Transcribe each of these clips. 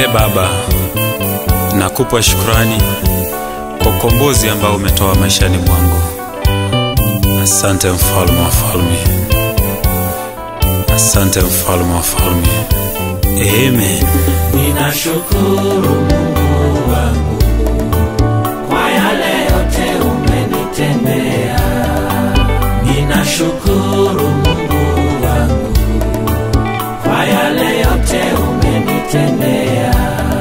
E Baba, nakupa shukrani kwa ukombozi ambao umetoa maishani mwangu. Asante mfalme wa falme, asante mfalme wa falme. Amen. Ninashukuru Mungu wangu kwa yale yote umenitendea. Ninashukuru Mungu wangu kwa yale yote umenitendea.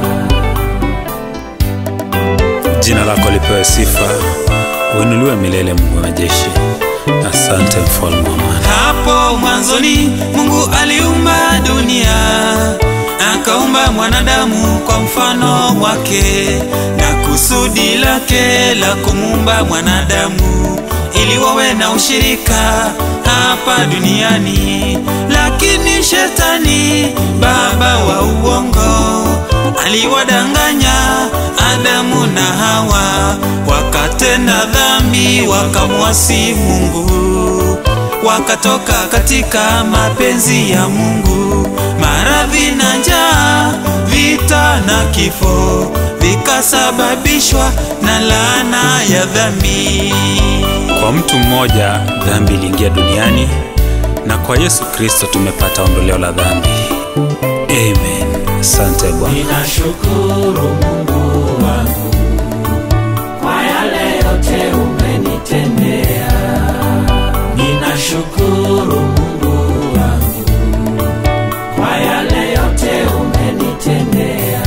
Jina lako lipewe sifa, uinuliwe milele, Mungu wa majeshi. Asante mfalme wa amani. Hapo mwanzoni Mungu aliumba dunia, akaumba mwanadamu kwa mfano wake, na kusudi lake la kumuumba mwanadamu ili wawe na ushirika hapa duniani. Lakini shetani, baba wa uongo, aliwadanganya Adamu na Hawa, wakatenda dhambi, wakamwasi Mungu wakatoka katika mapenzi ya Mungu. Maradhi na njaa, vita na kifo vikasababishwa na laana ya dhambi. Kwa mtu mmoja dhambi iliingia duniani, na kwa Yesu Kristo tumepata ondoleo la dhambi. Amen. Asante Bwana. Ninashukuru Mungu wangu kwa yale yote umenitendea. Ninashukuru Mungu wangu kwa yale yote umenitendea.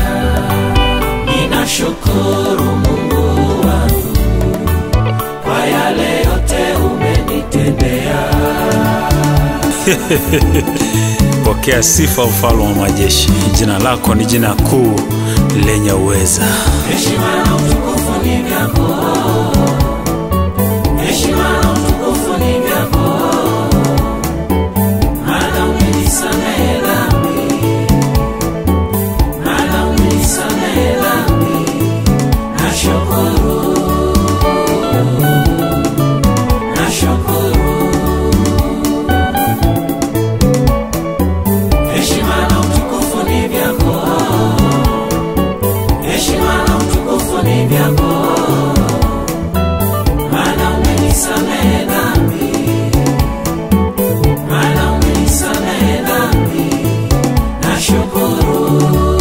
Ninashukuru Mungu wangu kwa yale yote umenitendea. Pokea sifa, mfalme wa majeshi. Jina lako ni jina kuu lenye uweza. Heshima na utukufu ni vyako. Heshima na utukufu ni vyako. Maana umenisamehe dhambi. Maana umenisamehe dhambi. Nashukuru. Nashukuru. Heshima na utukufu ni vyako. Heshima na utukufu ni vyako, maana umenisamehe dhambi, maana umenisamehe dhambi. Nashukuru,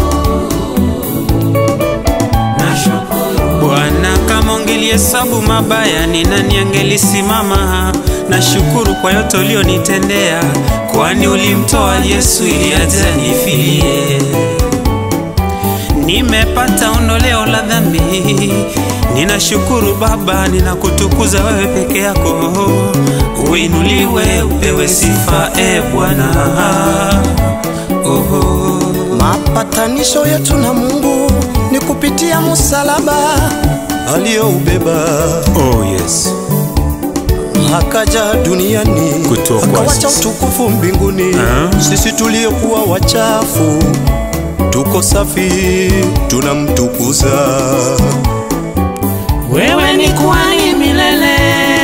nashukuru. Bwana, kama ungelihesabu mabaya, ni nani angelisimama? Nashukuru kwa yote ulionitendea, kwani ulimtoa Yesu ili aje anifilie. Nimepata ondoleo la dhambi, ninashukuru Baba, ninakutukuza wewe peke yako. Uinuliwe, upewe sifa, e Bwana. Oho. Mapatanisho yetu na Mungu ni kupitia msalaba aliyoubeba, Oh yes. akaja duniani Kutuokoa akawacha sisi. utukufu mbinguni. Ah. Sisi tuliokuwa wachafu tuko safi, tunamtukuza. Wewe ni kuhani milele,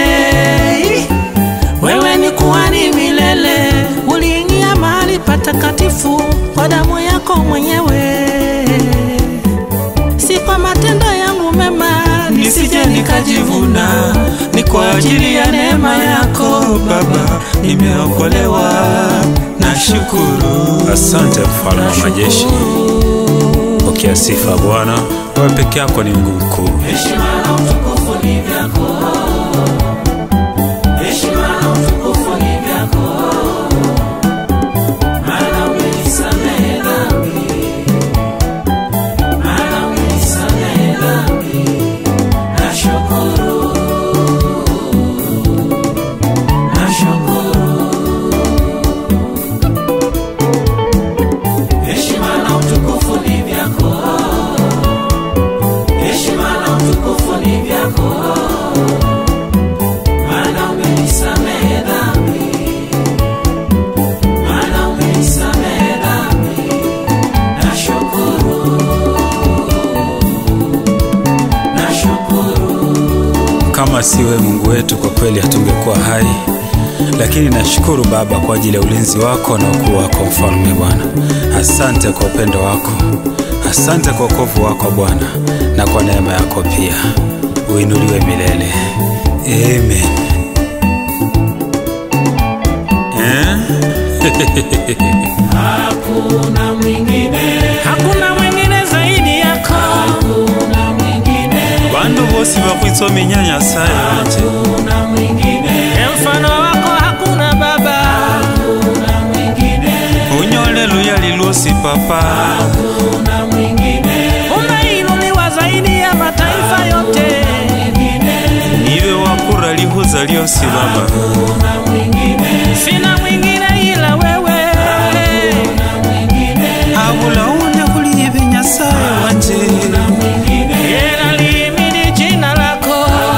wewe ni kuhani milele. Uliingia mahali patakatifu kwa damu yako mwenyewe, si kwa matendo yangu mema, nisije nikajivuna. Ni kwa ajili ya neema yako Baba, nimeokolewa. Nashukuru, Asante mfalme wa majeshi. Pokea sifa Bwana, wewe peke yako ni Mungu mkuu. Heshima na utukufu ni vyako, heshima na utukufu ni vyako, maana umenisamehe dhambi, maana umenisamehe dhambi. Nashukuru, nashukuru. Heshima na utukufu ni vyako, heshima na utukufu ni vyako, maana umenisamehe dhambi, maana umenisamehe dhambi. Nashukuru, nashukuru. Kama si wewe Mungu wetu, kwa kweli hatungekuwa hai, lakini nashukuru Baba kwa ajili ya ulinzi wako na ukuu wako, mfalme Bwana. Asante kwa upendo wako, Asante kwa wokovu wako Bwana, na kwa neema yako pia. Uinuliwe milele. Amen. Eh? Hakuna mwingine, hakuna mwingine zaidi yako hakuna mwingine, bandu bosi bakwitsomenya nyasaye wanje hakuna mwingine, emfano wako hakuna baba hakuna mwingine, unyole luyali lwosi papa hakuna mwingine, umeinuliwa zaidi ya mataifa yote niwe wakura lihuza lyosi baba hakuna mwingine, sina mwingine ila wewe abulaunde kuliive nyasaye wanje yena liimini jina lako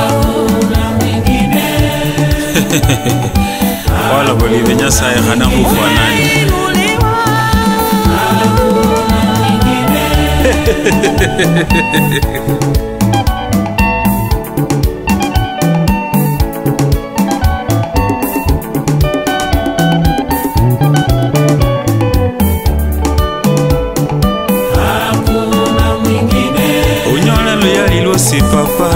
wala bulive nyasaye hana kufanani Umeinuliwa. Hakuna mwingine, unyole luyali lwosi papa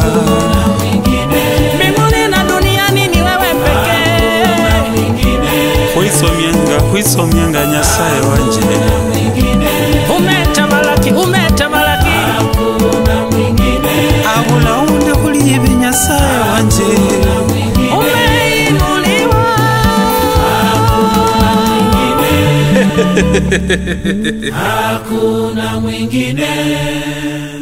mbinguni na duniani ni wewe pekee. kwisomyenga kwisomyenga nyasaye wanje Umetamalaki, umetamalaki. abulaunde kuliive nyasaye wanje Umeinuliwa. Hakuna mwingine